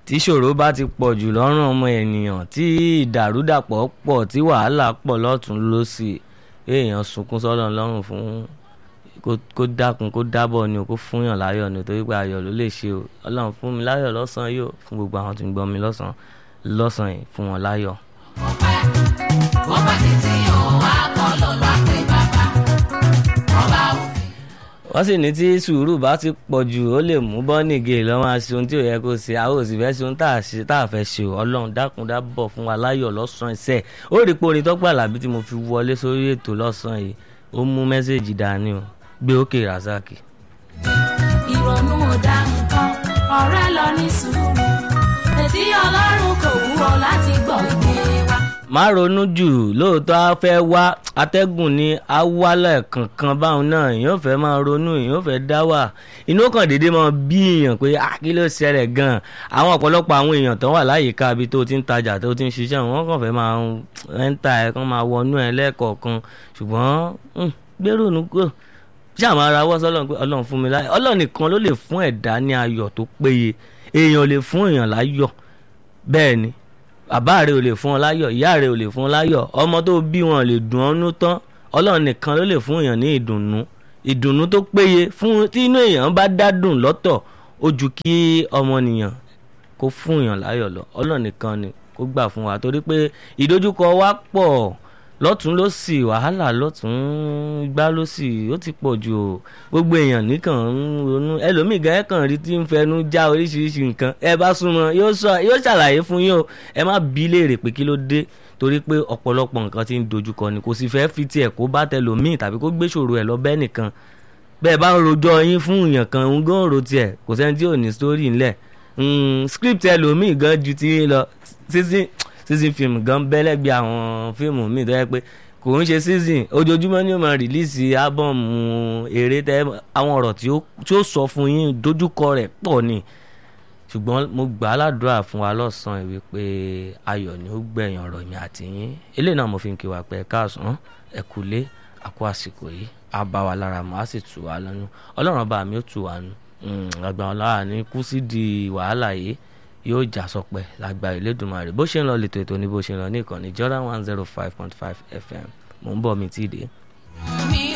tí ṣòro bá ti pọ̀ jù lọ́rùn ọmọ ènìyàn tí ìdàrúdàpọ̀ pọ̀ tí wàhálà pọ̀ lọ́tún lọ́sì èèyàn sunkún sọ́lọ́ lọ́rùn fún kó dákun kó dábọ̀ ni o kó fúnyàn láyọ̀ ni torí pé ayọ̀ ló lè ṣe o ọlọ́run fún mi láyọ̀ lọ́sàn-án yìí o fún gbogbo àwọn tó ń gbọ́ mi lọ́sàn-án lọ́sàn-án yìí fún wọn láyọ̀. ọpẹ́ ọpẹ́ títí òun wá kọ́ ló láti bàbá ọba òkè. wọ́n sì ní tí sùúrù bá ti pọ̀ jù ó lè mú bọ́nìgè lọ́ máa ṣe ohun tí ò yẹ kó ṣe àwọn òsì fẹ́ ṣe ohun tá a ṣe tá a fẹ́ ṣe o ọlọ́run dákun dábọ̀ fún wa láyọ̀ lọ́sàn-án iṣẹ́ ó rí pé orin tọ́gbà làbí tí mo fi wọlé sórí ètò lọ́sàn-án yìí ó mú mẹ́sẹ̀gì dání o gbé òkè razaki. ìrònú ò dá nǹkan ọ̀rẹ́ lọ ní sùúrù ètí ọlọ́run kò wúwo láti gbọ́ ìgbé wa. má ronú jù lóòótọ́ á fẹ́ wá atẹ́gùn ní awálẹ̀ kankan báwọn náà èèyàn fẹ́ máa ronú èèyàn fẹ́ dá wà inú kan dédé máa bí èèyàn pé ah kí ló ṣẹlẹ̀ gan-an àwọn ọ̀pọ̀lọpọ̀ àwọn èèyàn tó wà láyìíká ibi tó ti ń tajà tó ti ń ṣiṣẹ́ wọn kàn fẹ́ máa ẹ́ńtà ẹ̀ kàn máa wọnú ẹ̀ lẹ́ẹ̀kọ̀ọ̀kan ṣùgbọ́n gbèrò nù kúrò ṣáà máa rawọ́ sọ́lọ́run pé ọlọ́run fún mi láyọ̀ ọlọ́run nìkan ló lè fún ẹ̀dá ní ayọ̀ tó péye èèyàn ò lè fún èèyàn láyọ̀ bẹ́ẹ̀ ni bàbá rẹ ò lè fún ọ láyọ̀ ìyá rẹ ò lè fún ọ láyọ̀ ọmọ tó bí wọn lè dùn ọ́nú tán ọlọ́run nìkan ló lè fún èèyàn ní ìdùnnú ìdùnnú tó péye fún tí inú èèyàn bá dá dùn lọ́tọ̀ ó ju kí ọmọnìyàn kó fún èèyàn láyọ̀ lọ ọlọ́run nìkan ni kó gbà fún wa torí pé ìdojúkọ wa pọ̀ lọ́tún ló sì wàhálà lọ́tún gbá ló sì ó ti pọ̀ jù o gbogbo èèyàn nìkan ń ronú ẹlòmíì gan ẹ̀ kàn rí tí ń fẹnu já oríṣiríṣi nǹkan ẹ bá súnmọ́ yóò ṣàlàyé fún yín o ẹ má bí léèrè pé kí ló dé torí pé ọ̀pọ̀lọpọ̀ nǹkan ti ń dojúkọ ni kò sì fẹ́ fi tiẹ̀ kó bá tẹlòmíì tàbí kó gbé ṣòro ẹ̀ lọ bẹ́ẹ̀ nìkan bẹ́ẹ̀ bá ń rojọ́ yín fún èèyàn kan ń gán ro tiẹ̀ kò sẹ́ni tí ò ní sítórì ńlẹ̀ script ẹlòmíì gan ju ti yín lọ sísìn season film gan bẹ́lẹ̀ bí àwọn fíìmù míì tó yẹ pé kò ń ṣe season ojoojúmọ́ ni ó máa rìlíìsì ábọ̀mù eré tẹ́ àwọn ọ̀rọ̀ tí ó sọ fún yín dojúkọ rẹ̀ pọ̀ ni ṣùgbọ́n mo gbà á ládùúrà fún wa lọ́sàn-án ìwé pé ayọ̀ ni ó gbẹ̀yìn ọ̀rọ̀ mi àti yín eléyìí náà mo fi ń kí wa pé ẹ káàsán ẹ kúlé àkó àsìkò yìí á bá wa lára mọ́ á sì tù wá lọ́nu ọlọ́run bá mi ó tù wá nu àgbà ọ̀la ní kú sí di wàhálà yìí yóò já sọpẹ́ lágbára Elédùmarè bó ṣe ń lọ lètò ètò ní bó ṣe ń lọ ní ìkànnì Jordan one zero five point five FM mò ń bọ̀ mi tí ì dé.